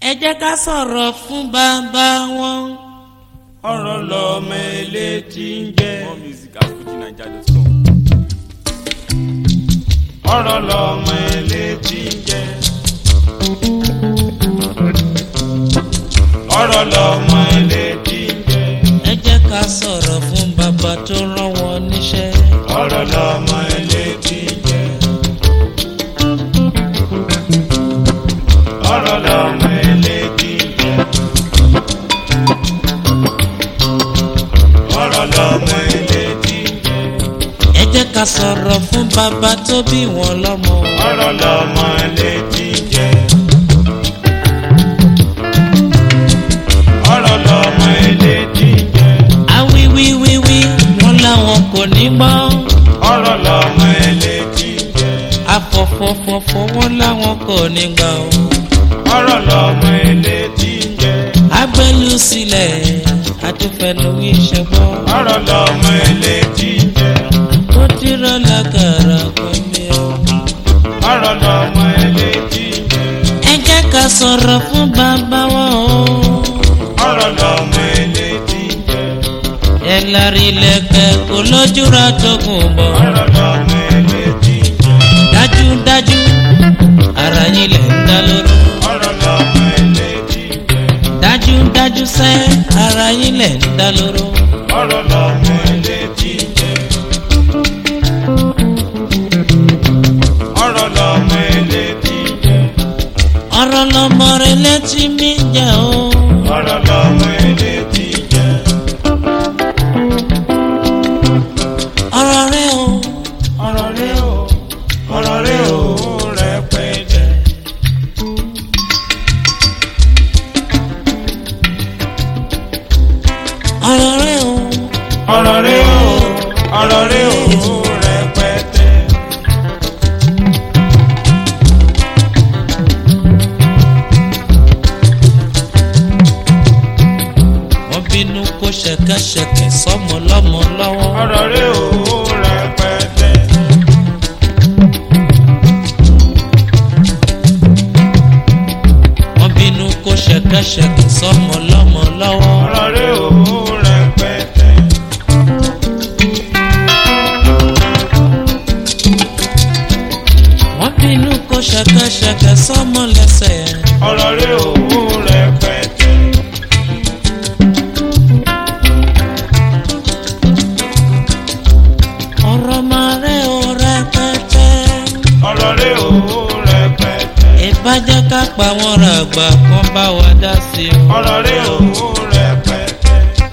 ẹ jẹ́ ká sọ̀rọ̀ fún bàbá wọn. ọ̀rọ̀ lọ́mọ elétí ń jẹ́. More music at fujinaija.com. ọ̀rọ̀ lọ́mọ elétí ń jẹ́. ọ̀rọ̀ lọ́mọ elétí ń jẹ́. ẹ jẹ́ ká sọ̀rọ̀ fún bàbá tó rán wọn níṣẹ́. ọ̀rọ̀ lọ́mọ elétí ń jẹ́. ọ̀rọ̀ lọ́mọ elétí ń jẹ́. ọ̀rọ̀ lọ́mọ elétí ń jẹ́. ẹ jẹ́ ká sọ̀rọ̀ fún bàbá tó bí wọn lọ́mọ. ọ̀rọ̀ lọ́mọ elétí ń jẹ́. ọ̀rọ̀ lọ́mọ elétí ń jẹ́. awíwíwíwí wọn làwọn kò ní gbọ́. ọ̀rọ̀ lọ́mọ elétí ń jẹ́. afọ̀fọ̀fọ̀fọ̀ wọn làwọn kò ní gbà ó. ọ̀rọ̀ lọ́mọ elétí ń jẹ́. agbẹ́lu sílẹ̀ àtúfẹ́nu ìṣẹ́gbọ́. ọ̀rọ̀ lọ́mọ elétí ń jẹ́. ó dírọ́ lágàrà pẹ̀lú ẹ̀. ọ̀rọ̀ lọ́mọ elétí ń jẹ́. ẹ jẹ́ ká sọ̀rọ̀ fún bàbá wọn o. ọ̀rọ̀ lọ́mọ elétí ń jẹ́. ẹ lárí lẹ́kẹ̀ kó lójúra tó kù bọ̀. ọ̀rọ̀ lọ́mọ elétí ń jẹ́. dájúdájú ara yín lẹ̀ ń dá lóró. ọ̀rọ̀ lọ́mọ elétí ń jẹ́. dájúdájú sẹ́ ara yín lẹ̀ ń dá lóró. ọ̀rọ̀ lọ́mọ elétí ń jẹ́. ọ̀rọ̀ lọ́mọ elétí ń jẹ́. ọ̀rọ̀ lọmọ rẹ létí mi jẹ́ o. ọ̀rọ̀ lọ́mọ elétí ń jẹ́. ọ̀rọ̀ rẹ o. ọ̀rọ̀ rẹ o ọ̀rọ̀ rẹ o rẹpẹtẹ. ọ̀rọ̀ rẹ o. ọ̀rọ̀ rẹ o ọ̀rọ̀ rẹ o rẹpẹtẹ. wọ́n bínú kó ṣẹ̀kẹ̀ṣẹ̀kẹ̀ sọ́mọ lọ́mọ lọ́wọ́. ọ̀rọ̀ rẹ o rẹpẹtẹ. wọ́n bínú kó ṣẹ̀kẹ̀ṣẹ̀kẹ̀ sọ́mọ lọ́mọ lọ́wọ́. ọ̀rọ̀ rẹ o rẹpẹtẹ. wọ́n bínú kó ṣẹ̀kẹ̀ṣẹ̀kẹ̀ sọ́mọ lẹ́sẹ̀. ọ̀rọ̀ rẹ o rẹpẹtẹ. ọ̀rọ̀ máa rẹ̀ o rẹpẹtẹ. ọ̀rọ̀ rẹ o rẹpẹtẹ. ìbàjẹ́ ká pa wọn ra àgbà kan bá wa dá sí i. ọ̀rọ̀ rẹ o rẹpẹtẹ.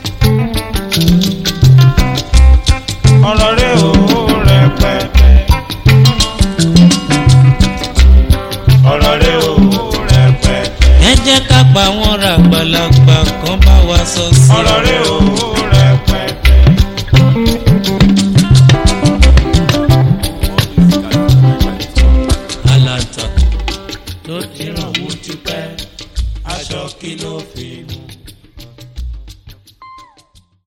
ọ̀rọ̀ rẹ o rẹpẹtẹ. ọ̀rọ̀ rẹ o rẹpẹtẹ. ẹ jẹ́ ká pa wọn ra àgbàlagbà kan bá wa sọ sí i. ọ̀rọ̀ rẹ o